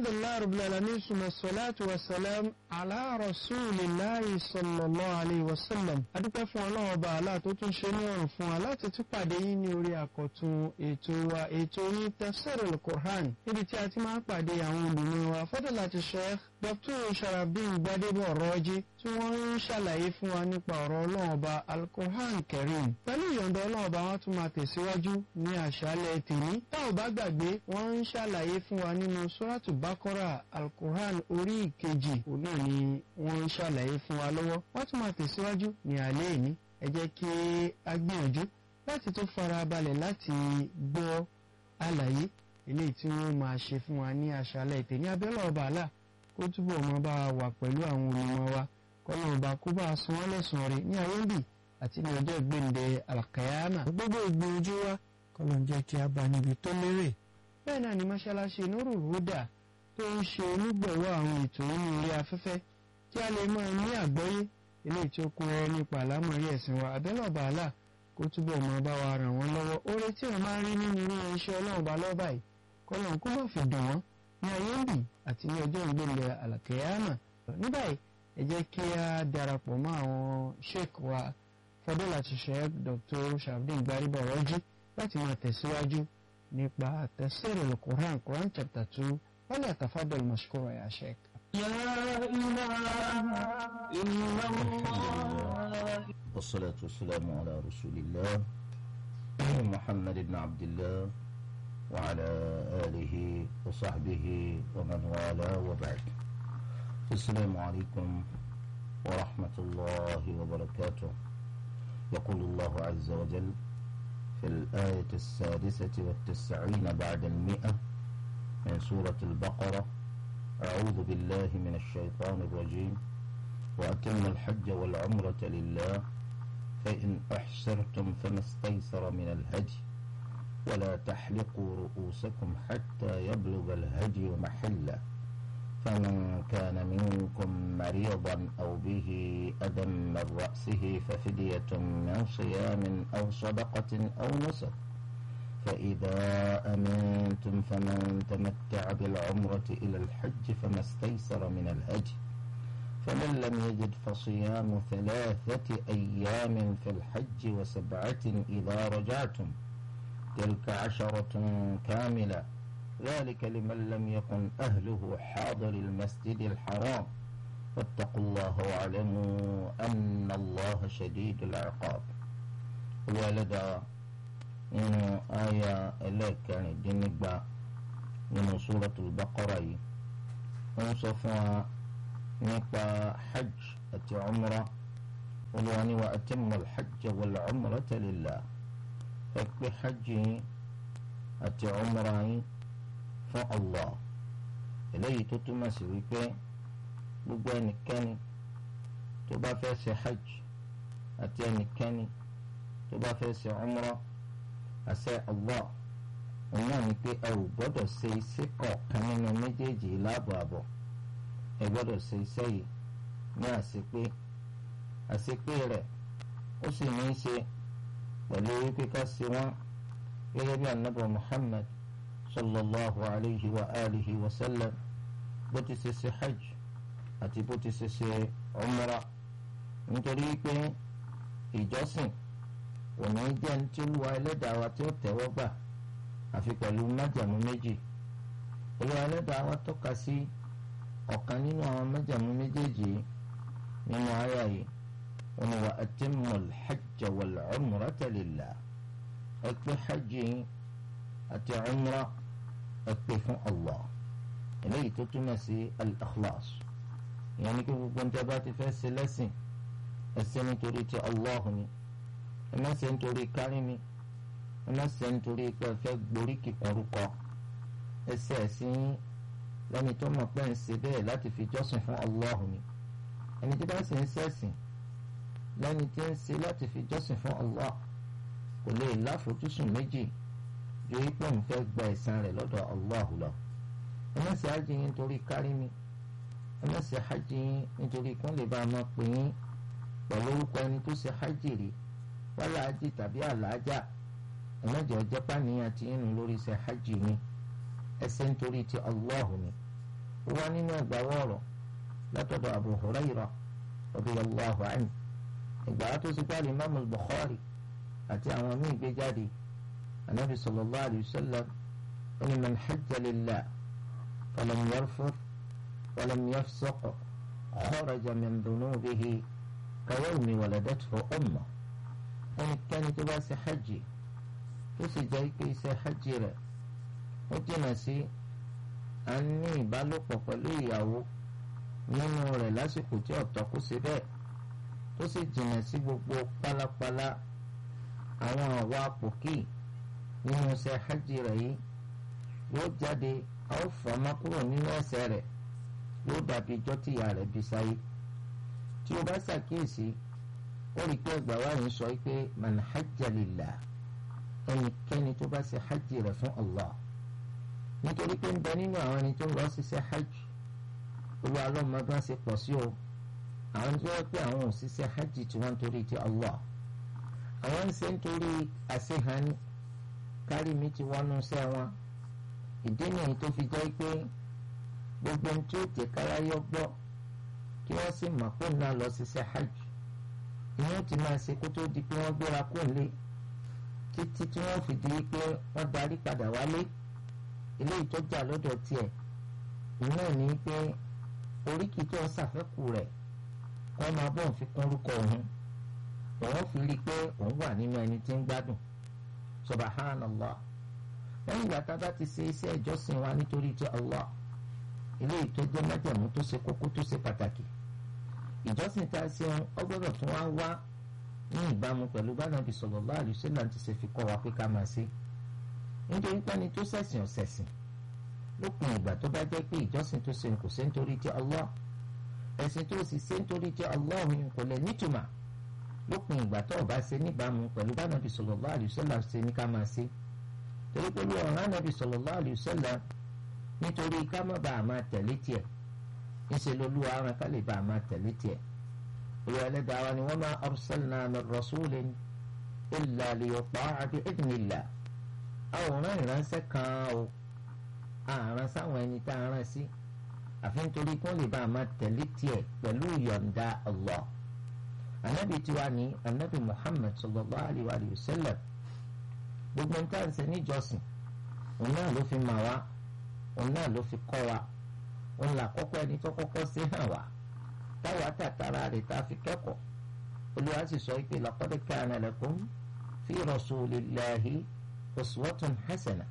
alhamdulilayi rabbil alamin suma salatu wa salam ala rasulillahi sallallahu alayhi wa sallam adúpẹ́ fún ọlọ́run ọba àlá tó tún ṣe ní ọ̀rùn fún wa láti tún pàdé yín ní orí àkọ́tún ètò wa ètò yín tafsirul Qur'an níbi tí a ti máa ń pàdé àwọn olùmọ̀ wa fadilati sheikh dr sharafdin gbadebo ọ̀rọ̀ọ́jí tí wọ́n ń ṣàlàyé fún wa nípa ọ̀rọ̀ ọlọ́run ọba al-Qur'an karim pẹ̀lú ìyọ̀ǹda ọlọ́run ọba wọn tún máa tẹ̀síwájú ní àṣálẹ̀ tèmi tá ò bá gbàgbé wọ́n ń ṣàlàyé fún wa nínú suratu bakora al-Qur'an orí ìkejì òun náà ni wọ́n ń ṣàlàyé fún wa lọ́wọ́ wọ́n tún máa tẹ̀síwájú ní alẹ́ ìní ẹ jẹ́ kí a gbìyànjú láti tó fara balẹ̀ láti gbọ́ àlàyé eléyìí tí wọ́n máa ṣe fún wa ní àṣálẹ̀ tèmi abẹ́lẹ̀ ọba àlà kó túbọ̀ mọ́ bá a wà pẹ̀lú àwọn olùmọ̀ wa kọ́nà ọba kó bá a san wọ́n lẹ́sùn rẹ̀ ní ayé ń bì àti ní ọjọ́ ìgbéǹde alkayama gbogbo ìgbìyànjú wa kọ́nà ń jẹ́ kí a bá níbi tó lérè. bẹ́ẹ̀ náà ni mọ́ṣáláṣí Nurul Huda tó ń ṣe onígbọ̀wọ́ àwọn ètò nínú orí afẹ́fẹ́ kí a lè máa ní àgbọ́yé eléyìí tí ó kún ọ nípa àlámọ̀rí ẹ̀sìn wa abẹ́lẹ̀ ọba àlà kó túbọ̀ mọ́ bá wa ràn wọ́n lọ́wọ́ oore tí wọ́n máa ń rí nínú irú iṣẹ́ ọlọ́run bá lọ́ọ́ báyìí kọ́nà kó má fi dùn wọ́n ní ayé ń bì àti ní ọjọ́ ìgbélé àlàkẹ́yàmà ní báyìí ẹ jẹ́ kí a darapọ̀ mọ́ àwọn sheik wa fadilati sheik dr sharafdin gbaribo ọ̀rọ̀jì láti máa tẹ̀síwájú nípa tafsirul Qur'an Quran chapter two wọ́n lè tafadal mashkura ya sheik. يا إله إلا الله والصلاة والسلام على رسول الله محمد بن عبد الله وعلى آله وصحبه ومن والاه وبعد السلام عليكم ورحمة الله وبركاته يقول الله عز وجل في الآية السادسة والتسعين بعد المئة من سورة البقرة أعوذ بالله من الشيطان الرجيم وأتم الحج والعمرة لله فإن أحسرتم فما استيسر من الهدي ولا تحلقوا رؤوسكم حتى يبلغ الهدي محله فمن كان منكم مريضا أو به أذى من رأسه ففدية من صيام أو صدقة أو نسك فإذا أمنتم فمن تمتع بالعمرة إلى الحج فما استيسر من الهدي فمن لم يجد فصيام ثلاثة أيام في الحج وسبعة إذا رجعتم تلك عشرة كاملة ذلك لمن لم يكن أهله حاضر المسجد الحرام فاتقوا الله واعلموا أن الله شديد العقاب ولدى nínú àyà ẹlẹ́ẹ̀kẹrìndínnígba nínú suratul Baqara yìí wọ́n sọ fún wa nípa hajj àti umra olùwà ní wa atimul hajj wal umrata lillah ẹ pé hajj yín àti umra yín fún Allah eléyìí tó túmọ̀ sí wípé gbogbo ẹnikẹ́ni tó bá fẹ́ ṣe hajj àti ẹnikẹ́ni tó bá fẹ́ ṣe umra àṣẹ Allah òun náà ni pé ẹ ò gbọ́dọ̀ ṣe iṣẹ́ kọ̀ọ̀kan nínú méjèèjì láàbọ̀ àbọ̀ ẹ gbọ́dọ̀ ṣe iṣẹ́ yìí ní àṣepé àṣepé rẹ̀ ó sì ní í ṣe pẹ̀lú wípé ká ṣe wọ́n gẹ́gẹ́ bí anabi Muhammad sallallahu alayhi wa alihi wa sallam bó ti ṣe ṣe hajj àti bó ti ṣe ṣe umra nítorí pé ìjọsìn òní jẹ́ ní tí olúwa ẹlẹ́dàá wa tí ó tẹ́wọ́ gbà àfi pẹ̀lú májàmú méjì olúwa ẹlẹ́dàá wa tọ́ka sí ọ̀kan nínú àwọn májàmú méjèèjì nínú àyà yìí wọn ni wa atimmul hajja wal umrata lillah ẹ pé hajj yín àti umra ẹ pé fún Allah eléyìí tó túmọ̀ sí al-ikhlas ìyẹn ní kí gbogbo níta bá ti fẹ́ ṣe lẹ́sìn ẹ ṣe nítorí ti Allah ni ẹ má ṣe nítorí kárí mi ẹ má ṣe nítorí pé ẹ fẹ́ gborí kíkorúkọ ẹ ṣe ẹ̀sìn lẹ́ni tó mọ̀ pé ń ṣe bẹ́ẹ̀ láti fi jọ́sìn fún Allah ni ẹni tí bá ṣe ń ṣẹ̀sìn lẹ́ni tí ń ṣe láti fi jọ́sìn fún Allah kò lè láfojúsùn méjì ju ipò ń fẹ́ gba ẹ̀san rẹ̀ lọ́dọ̀ Allah lọ ẹ má ṣe hajj yín nítorí kárí mi ẹ má ṣe hajj yín nítorí kí wọ́n lè bá a máa pè yín pẹ̀lú orúkọ ẹni tó ṣe hajj rí wálé hajj tàbí àlàájá ẹ má jẹ́ ọjọ́ pàníyàn tí yín nù lórí ṣe hajj yín ẹ ṣe nítorí ti Allah ni wá nínú ẹgbàáwọ̀ ọ̀rọ̀ látọ̀dọ̀ Abu Hurairah radiyallahu anhu ìgbà tó ti gbá Imam Bukhari àti àwọn míì gbé jáde anabi sallallahu alayhi wa sallam ẹni man hajja lillah falam yarfuth walam yafsuq kharaja min dhunubihi kayawmi waladathu ummuh ẹnikẹ́ni tó bá ṣe hajj tó sì jẹ́ pé iṣẹ́ hajj rẹ̀ ó jìnnà sí à ń ní ìbálòpọ̀ pẹ̀lú ìyàwó nínú rẹ̀ lásìkò tí ọ̀tọ̀ kó ṣe bẹ́ẹ̀ tó sì jìnnà sí gbogbo pálapàla àwọn àwa pòkì nínú iṣẹ́ hajj rẹ̀ yìí yóò jáde a ó fọ́ ọmọ kúrò nínú ẹ̀ṣẹ̀ rẹ̀ yóò dàbí ijọ́ tí ìyá rẹ̀ bí sáyé tí o bá ṣàkíyèsí ó rí i pé ẹgbàá wa yìí sọ pé man hajja lillah ẹnikẹ́ni tó bá ṣe hajj rẹ̀ fún Allah nítorí pé ń bẹ nínú àwọn ẹni tó ń lọ ṣiṣẹ́ hajj olú alọ́mọ bá ṣe pọ̀ sí o àwọn tó yẹ pé àwọn òṣìṣẹ́ hajj tí wọ́n ń torí ti Allah àwọn ń ṣe ń torí àṣehàn kárí mi ti wọnú iṣẹ́ wọn ìdí nìyí tó fi jẹ́ pé gbogbo ohun tí ó jẹ́ káráyọ́ gbọ́ kí wọ́n sì mọ̀ pé náà lọ ṣiṣẹ́ hajj ìyẹn ti máa ṣe kó tó di pé wọ́n gbéra kó lé títí tí wọ́n fi di pé wọ́n darí padà wálé ilé ìtọ́jà lọ́dọ̀ tiẹ̀ ìnáà ní pé oríkì tó ń ṣàfẹ́kù rẹ̀ kọ́ máa bọ̀ fi kún orúkọ òun òun fi rí i pé òun wà nínú ẹni tí ń gbádùn subhanallah lẹ́yìn ìgbà tá a bá ti ṣe iṣẹ́ ìjọsìn wa nítorí ti Allah ilé ìtọ́jẹ́ májẹ̀mú tó ṣe kókó tó ṣe pàtàkì ìjọsìn tá a ṣe ọ gbọ́dọ̀ tún wá wá ní ìbámu pẹ̀lú bá Nàbí sallallahu alaihi wasallam ti ṣe fi kọ́ wa pé ká máa ṣe nítorí pẹ́ni tó ṣẹ̀sìn ọ̀sẹ̀sìn lópin ìgbà tó bá jẹ́ pé ìjọsìn tó ṣe kò ṣe nítorí ti Allah ẹ̀sìn tó sì ṣe nítorí ti Allah òun kò lè nítumà lópin ìgbà tó o bá ṣe níbàámu pẹ̀lú bá Nàbí sallallahu alaihi wasallam ṣe ní ká máa ṣe torí pé bí ọ̀ràn Nàbí sallallahu alaihi wasallam nítorí ká má bàa máa tẹ̀lé tiẹ̀ níṣẹ́ lolúwa ara ká lè bàa máa tẹ̀lé tiẹ̀ olùwà ẹlẹ́dàá wa ni wa ma arsalna min rasulin illa liyuta'a bi idhnillah àwòrán ìránṣẹ́ kan o àrán sáwọn ẹni tá a rán sí àfi nítorí kí wọ́n lè bàa máa tẹ̀lé tiẹ̀ pẹ̀lú ìyọ̀ǹda Allah anabi tiwa ni anabi Muhammad sallallahu alayhi wa sallam gbogbo nǹkan tá à ń ṣe níjọsìn òun náà ló fi mà wá òun náà ló fi kọ́ wa òun là kọ́kọ́ ẹni tó kọ́kọ́ sí hàn wá táwa tàtàrà rẹ̀ tá a fi kẹ́kọ̀ọ́ olùwà sì sọ pé laqad kana lakum fi rasulillahi uswatun hasana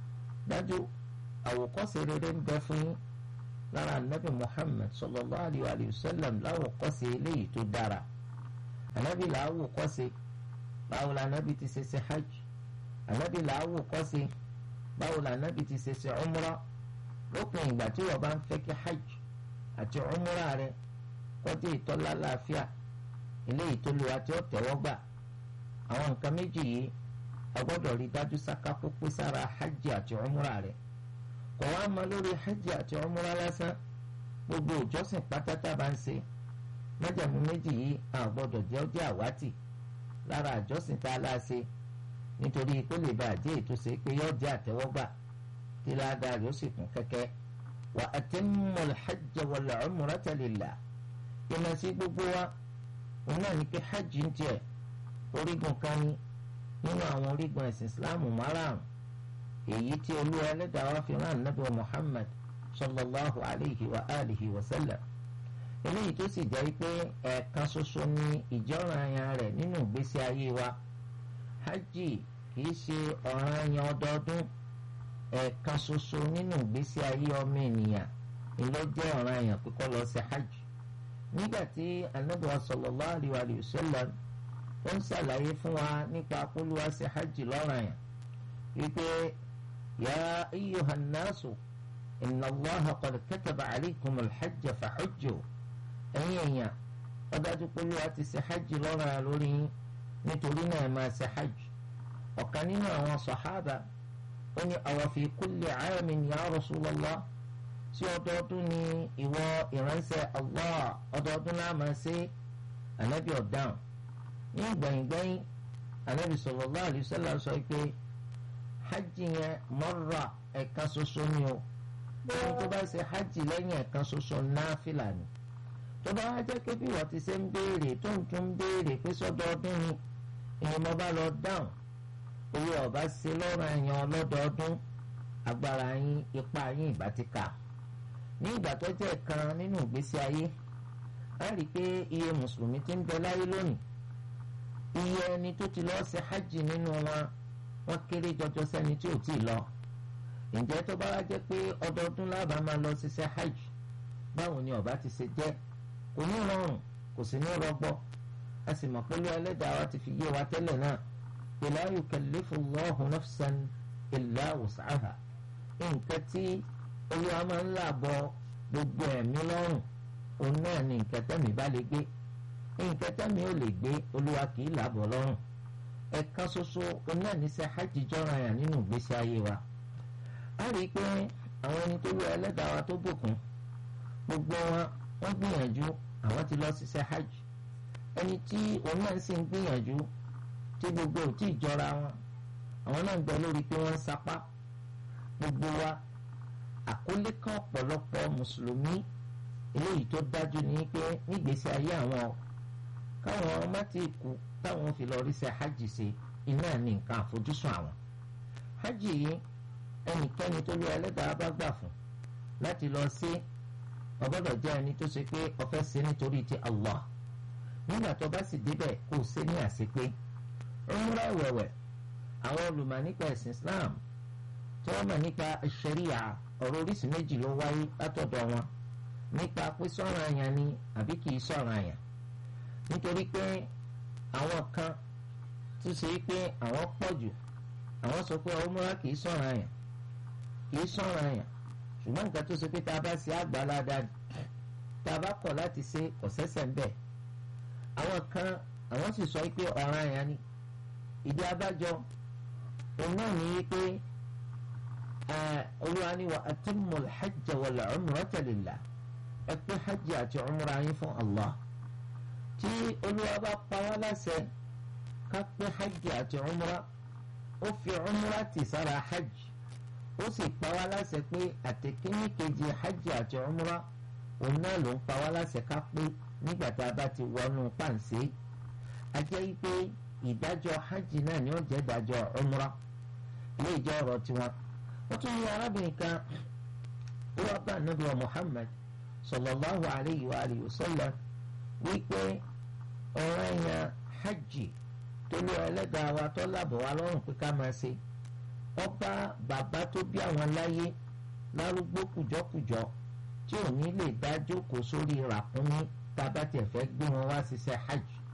dájú àwòkọ́ṣe rere ń bẹ fún yín lára anabi muhammad sallallahu alayhi wa sallam láwòkọ́ṣe eléyìí tó dára anabi làwòkọ́ṣe báwo la anabi ti ṣe ṣe hajj anabi làwòkọ́ṣe báwo la anabi ti ṣe ṣe umra lópin ìgbà tí wọ́n bá ń fẹ́ kí hajj àti umra rẹ̀ kọjá ìtọ́lá láàfíà eléyìí tó lè àti ọ̀tẹ̀wọ́ gbà àwọn nǹkan méjì yìí a gbọ́dọ̀ rí dájú sáká pópé sára hajj àti umra rẹ̀ kò wá mọ lórí hajj àti umra lásán gbogbo ìjọsìn pátátá bá ń ṣe májàmú méjì yìí a gbọ́dọ̀ jẹ́ ọjọ́ àwátì lára àjọsìn tá a láṣe nítorí kó lè bá àjẹ́ ètò ṣe pé yóò jẹ́ àtẹ́wọ́gbà tí ládàá rẹ̀ ó sì kún kẹ́kẹ́ wa atimmul hajj wal umrata lillah ìmọ̀ sí gbogbo wa òun náà ní pé hajj ń tiẹ̀ orígun kan ní nínú àwọn orígun ẹ̀sìn islamu márààrún èyí tí olúwa ẹlẹ́dàá wa fi rán nàbí wa muhammad sallallahu alayhi wa alihi wa sallam eléyìí tó sì jẹ́ pé ẹ̀ẹ̀kan ṣoṣo ní ìjọ́ranyàn rẹ̀ nínú ìgbésí ayé wa hajj kìí ṣe ọ̀ranyàn ọdọọdún ẹ̀ẹ̀kan ṣoṣo nínú ìgbésí ayé ọmọ ènìyàn ni ló jẹ́ ọ̀ranyàn pé kó lọ sí hajj nígbà tí anabi sallallahu alayhi wa sallam ó ń ṣàlàyé fún wa nípa akólúwa sí hajj lọ́ranyàn wípé ya ayyuhan nasu inna allaha qad kataba alaykum alhajj fahujju ẹ̀yin èèyàn ó dájú pé olúwa ti ṣe hajj lọ́ranyàn lórí yín nítorí náà ẹ máa ṣe hajj ọ̀kan nínú àwọn sàhábà ó ní awa fi kulli aamin ya rasulallah sí ọdọọdún ni ìwọ ìránṣẹ́ allah ọdọọdún náà máa ṣe ànábì ọ̀dáhùn ní gbẹ̀yìngbẹ̀yìn anabi sallallahu alaihi wasallam sọ pé hajj yẹn marra ẹ̀ka ṣoṣo ni o ohun tó bá ṣe hajj lẹ́yìn ẹ̀kan ṣoṣo náfìlà ni tó bá wá jẹ́ pé bí wọ́n ti ṣe ń béèrè tó ń tún béèrè pé sọ́dọọdún ni ìyẹn mo bá lọ dáhùn owó ọba ṣe lọ́rùn ẹ̀yàn ọlọ́dọọdún agbára yín ipá yín ìbá ti kà ní ìgbà tó jẹ́ kan nínú ìgbésí ayé a rí i pé iye mùsùlùmí ti ń bẹ láyé lónìí iye ẹni tó ti lọ́ọ́ ṣe hajj nínú wọn wọ́n kéré jọjọ sẹ́ni tí ò tí ì lọ ǹjẹ́ tó bá wá jẹ́ pé ọdọọdún lábàá máa lọ ṣiṣẹ́ hajj báwo ni ọba ti ṣe jẹ́ kò ní rọrùn kò sì ní rọgbọ a sì mọ̀ pé ló ẹlẹ́dàá wa ti fi yé wa tẹ́lẹ̀ náà la yukallifu Allahu nafsan illa wus'aha nǹkan tí olúwa máa ń làbọ̀ gbogbo ẹ̀mí lọ́rùn òun náà ni nǹkan tẹ́mi bá lè gbé nǹkan tẹ́mi ò lè gbé olúwa kì í làbọ̀ lọ́rùn ẹ̀kan ṣoṣo òun náà ní sẹ́ hajj jọ́ra yàn nínú ìgbésí ayé wa a rí i pé àwọn ẹni tó lọ ẹlẹ́dàá wa tó bùkún gbogbo wọn wọ́n gbìyànjú àwọn ti lọ ṣiṣẹ́ hajj ẹni tí òun náà sì ń gbìyànjú tí gbogbo ò tí ì jọra wọn àwọn náà ń bẹ lórí pé wọ́n ń sapá gbogbo wa àkólé kan ọ̀pọ̀lọpọ̀ mùsùlùmí eléyìí tó dájú ní pé nígbèésí ayé àwọn káwọn ọmọ tí ì kú táwọn fi lọ ríṣẹ́ hajj ṣe iná ní nǹkan àfojúsùn àwọn hajj yìí ẹnikẹ́ni tó lé ẹlẹ́dàá bá gbà fún láti lọ sí ọgbọ́dọ̀ jẹ́ ẹni tó ṣe pé ó fẹ́ ṣe nítorí ti Allah nígbà tó bá sì débẹ̀ kó o ṣe ní àṣepé umra ìwẹ̀wẹ̀ àwọn olùmọ̀ nípa ẹ̀sìn Islam tí wọ́n mọ̀ nípa ṣẹ̀ríà ọ̀rọ̀ oríṣìí méjì ló wáyé látọ̀dọ̀ wọn nípa pé sọ̀rọ̀ àyàn ni àbí kì í sọ̀rọ̀ àyàn nítorí pé àwọn kan tó ṣe pé àwọn pọ̀ jù àwọn sọ pé umra kì í sọ̀rọ̀ àyàn kì í sọ̀rọ̀ àyàn ṣùgbọ́n nǹkan tó ṣe pé tá a bá ṣe àgbàládá tá a bá kọ̀ láti ṣe kò sẹ́sẹ̀ ń bẹ̀ àwọn kan àwọn sì sọ pé ọ̀ràn àyàn ni ìdí abájọ òun náà ní pé olúwa ni wa atimmul hajj wal umrata lillah ẹ pé hajj àti umra yín fún Allah tí olúwa bá pa wá láṣẹ ká pé hajj àti umra ó fi umra tì sára hajj ó sì pa wá láṣẹ pé àtẹkíní kejì hajj àti umra òun náà ló ń pa wá láṣẹ ká pé nígbà tá a bá ti wọnú pàǹsẹ́ a jẹ́ pé ìdájọ́ hajj náà ni ó jẹ́ ìdájọ́ umra ilé ìjọ ọ̀rọ̀ tiwọn wọ́n tún ní arábìnrin kan wọ́n bá nàbí wa Muhammad sallallahu alayhi wa alihi wa sallam wípé ọ̀rọ̀ ẹ̀yàn hajj tó lé ẹlẹ́dàá wa tó lábọ̀ wá lọ́rùn pé ká máa ṣe ọba bàbá tó bí àwọn láyé lárúgbó kùjọkùjọ tí ò ní lè dá jókòó sórí ràkúnmí tá a bá tiẹ̀ fẹ́ gbé wọn wá ṣiṣẹ́ hajj